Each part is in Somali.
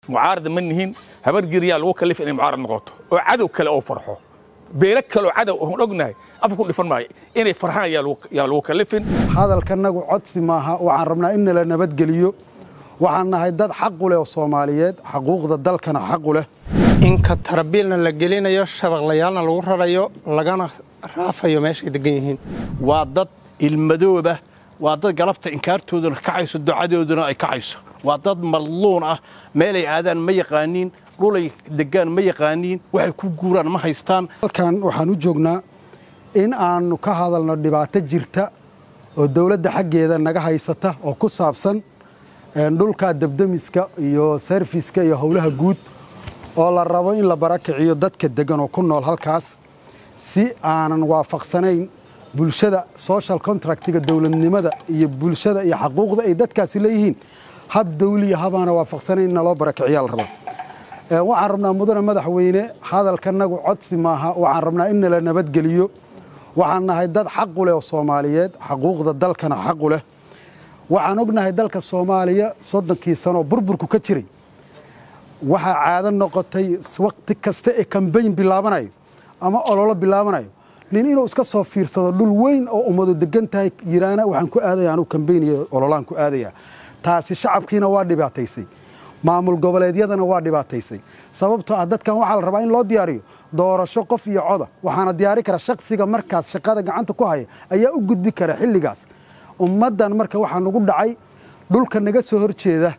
mucaarada ma nihin habar giriyaa lagu kalif inay mucaarad noqoto oo cadow kale oo farxo beelo kaleoo cadow oon ognahay afka ku dhifan maayo inay farxaan yaa lagu kalifin hadalkanagu codsi maaha waxaan rabnaa in nala nabadgeliyo waxaan nahay dad xaqu leh oo soomaaliyeed xaquuqda dalkana xaqu leh inka tarabiilna la gelinayo shabaqlayaalna lagu rarayo lagana raafayo meeshay degan yihiin waa dad ilmadooba waa dad galabta inkaartooduna kacayso ducadooduna ay kacayso waa dad madluun ah meelay aadaan ma yaqaaniin dhulay degaan ma yaqaaniin waxay ku guuraan ma haystaan halkan waxaan u joognaa in aannu ka hadalno dhibaato jirta oo dowladda xaggeeda naga haysata oo ku saabsan dhulka debdemiska iyo serfiska iyo howlaha guud oo la rabo in la barakiciyo dadka degan oo ku nool halkaas si aanan waafaqsanayn bulshada social contractiga dowladnimada iyo bulshada iyo xaquuqda ay dadkaasi leeyihiin hab dawliya habaana waafaqsanayn in loo barakiciyaa la rabaa waxaan rabnaa mudane madaxweyne hadalkanagu codsi maaha waxaan rabnaa in nala nabadgeliyo waxaan nahay dad xaqu leh oo soomaaliyeed xaquuqda dalkana xaqu leh waxaan ognahay dalka soomaaliya soddonkii sanoo burburku ka jiray waxaa caado noqotay wakhti kasta ee kambayn bilaabanayo ama ololo bilaabanayo nin inuu iska soo fiirsado dhul weyn oo ummadu degan tahay yiraana waxaan ku aadaya anuu kambayn iyo ololaan ku aadaya taasi shacabkiina waa dhibaataysay maamul goboleedyadana waa dhibaataysay sababtoo ah dadkan waxaa la rabaa in loo diyaariyo doorasho qof iyo coda waxaana diyaari kara shaksiga markaas shaqada gacanta ku haya ayaa u gudbi kara xilligaas ummaddan marka waxaa nagu dhacay dhulka naga soo horjeeda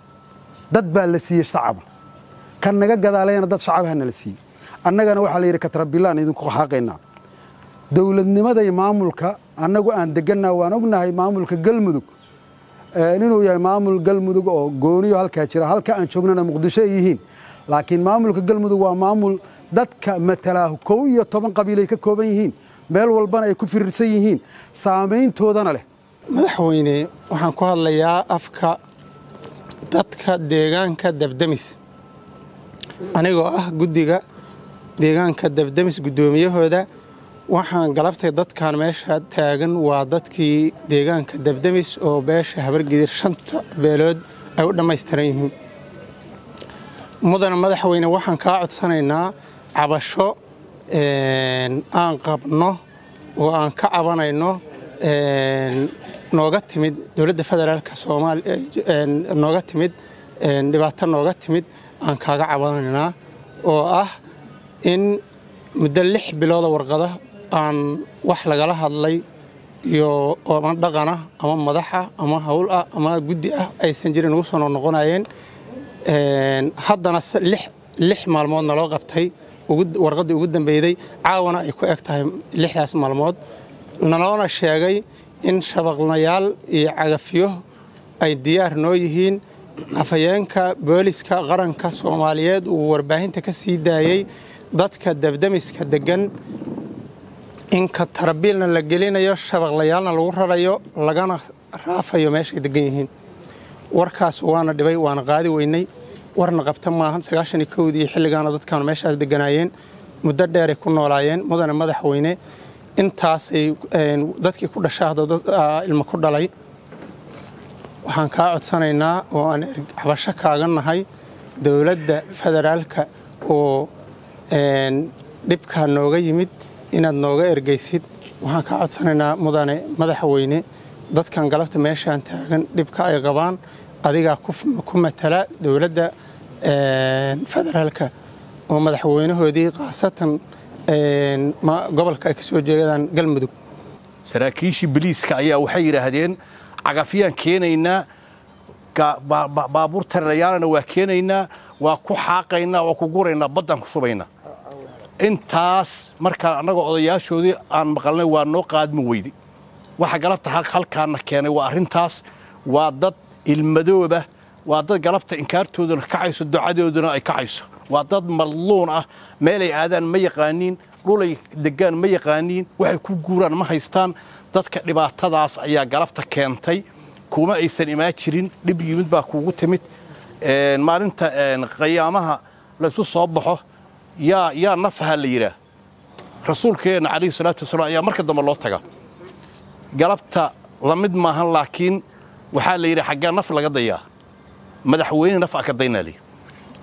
dad baa la siiyey shacaba kan naga gadaalayana dad shacabahana la siiyey annagana waxaa la yidhi katrabilaan idinku xaaqaynaa dowladnimaday maamulka annagu aan degannaa waan ognahay maamulka galmudug inuu yahay maamul galmudug oo gooniyo halkaa jira halka aan joognana muqdisho ay yihiin laakiin maamulka galmudug waa maamul dadka matalaahu kow iyo toban qabiilay ka kooban yihiin meel walbana ay ku firirsan yihiin saamayntoodana leh madaxweyne waxaan ku hadlayaa afka dadka deegaanka debdemis anigoo ah guddiga deegaanka debdemis guddoomiyahooda waxaan galabtay dadkan meesha taagan waa dadkii deegaanka debdemis oo beesha habargidir shanta beelood ay u dhammaystiran yihiin mudane madaxweyne waxaan kaa codsanaynaa cabasho aan qabno oo aan ka cabanayno nooga timid dowladda federaalka soomaaliya nooga timid dhibaato nooga timid aan kaaga cabanaynaa oo ah in muddo lix bilooda warqada aan wax lagala hadlay iyo ama dhaqana ama madaxa ama hawl ah ama guddi ah aysan jirin ugu soo noqnoqonayeen haddana lix maalmood naloo qabtay warqaddii ugu dambeyday caawana ay ku eg tahay lixdaas maalmood naloona sheegay in shabaqlayaal iyo cagafyo ay diyaar noo yihiin afhayeenka booliska qaranka soomaaliyeed uu warbaahinta ka sii daayey dadka debdemiska deggan inka tarabiilna la gelinayo shabaqlayaalna lagu rarayo lagana raafayo meeshay degan yihiin warkaas waana dhibay waana qaadi weynay warna qabta maahan sagaashanii kowdii xilligaana dadkaanu meeshaas deganaayeen muddo dheeray ku noolaayeen mudane madaxweyne intaasay dadkii ku dhasha hadda ilmo ku dhalay waxaan kaa codsanaynaa oo aan cabasho kaaga nahay dowladda federaalka oo dhibkaa nooga yimid inaad nooga ergeysid waxaan kaa codsanaynaa mudane madaxweyne dadkan galabta meeshaan taagan dhibka ay qabaan adigaa ku matala dowladda federaalka oo madaxweynahoodii khaasatan gobolka ay ka soo jeedaan galmudug saraakiishii biliiska ayaa waxay yidhaahdeen cagafyaan keenaynaa baabuur tarelayaalana waa keenaynaa waa ku xaaqaynaa waa ku guraynaa baddaan ku shubaynaa intaas markaan annagoo odayaashoodii aan maqalnay waa noo qaadmi weyday waxa galabta halkaana keenay waa arrintaas waa dad ilmadooba waa dad galabta inkaartooduna kacayso ducadooduna ay kacayso waa dad madluun ah meelay aadaan ma yaqaaniin dhulay degaan ma yaqaaniin waxay ku guuraan ma haystaan dadka dhibaatadaas ayaa galabta keentay kuma aysan imaan jirin dhib yimid baa kuugu timid maalinta qayaamaha laysu soo baxo yaa yaa nafaha la yidhaah rasuulkeenna calayhi salaatu wasalaam ayaa marka dambe loo taga galabta la mid maahan laakiin waxaa la yidhi xaggaa naf laga dayaa madaxweyne naf aa ka daynaa lii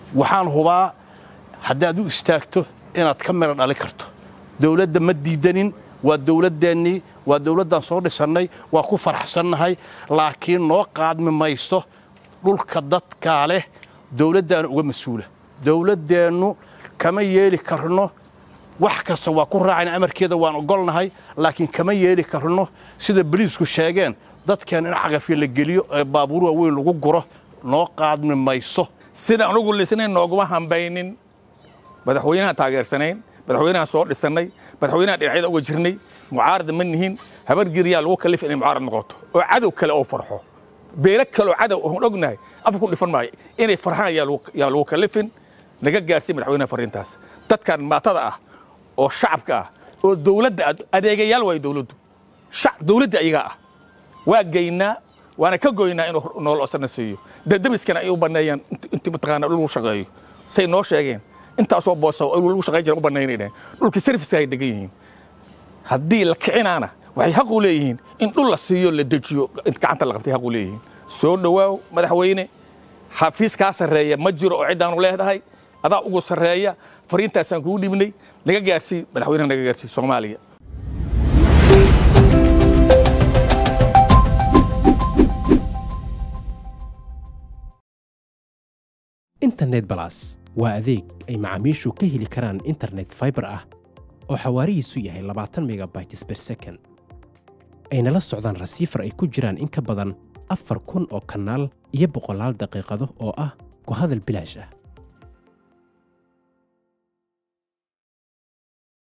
waxaan hubaa haddaad u istaagto inaad ka midho dhali karto dawladda ma diidanin waa dawladdeennii waa dawladdaan soo dhisannay waa ku faraxsannahay laakiin noo qaadmi mayso dhulka dadkaa leh dawladdaana uga mas-uula dawladdeennu kama yeeli karno wax kasta waa ku raacayna amarkeeda waan ogolnahay laakiin kama yeeli karno sida boliisku sheegeen dadkeen in caqafya la geliyo ee baabuur waaweyn lagu guro noo qaadmi mayso sidaan ugu lisnayn nooguma hambaynin madaxweynahaan taageersanayn madaxweynahaan soo dhisannay madaxweynahaan dhinacyada uga jirnay mucaarada ma nihin habar giryaa lagu kallif inay mucaarad noqoto oo cadow kale oo farxo beelo kaleoo cadow oon ognahay afka ku dhifan maayo inay farxaan yaa lagu kallifin naga gaarsiin madaxweynaha farriintaas dadkan maatada ah oo shacabka ah oo dawladda adeegayaal waayo dawladdu dawladda ayagaa ah waa geynaa waana ka goynaa inuu nool osana siiyo dabdamiskana ay u banneeyaan intii mataqaana dhul lagu shaqeeyo say noo sheegeen intaasoo boosa lagu shaqayn jira u bannaynayna dhulkii serviska ay degan yihiin haddii la kicinaana waxay xaq u leeyihiin in dhul la siiyo la dejiyo gacanta la qabtay xaq u leeyihiin soo dhowaaw madaxweyne xafiis kaa sarreeya ma jiro oo ciddaanu leedahay adaa ugu sarreeya fariintaasaan kugu dhibnay naga gaarsii madaxweynaha naga gaarsii soomaaliya internet balas waa adeeg ay macaamiishu ka heli karaan internet faibar ah oo xawaarihiisu yahay labaatan megabytes ber second ayna la socdaan rasiifar ay ku jiraan in ka badan afar kun oo kanaal iyo boqolaal daqiiqado oo ah ku hadal bilaash ah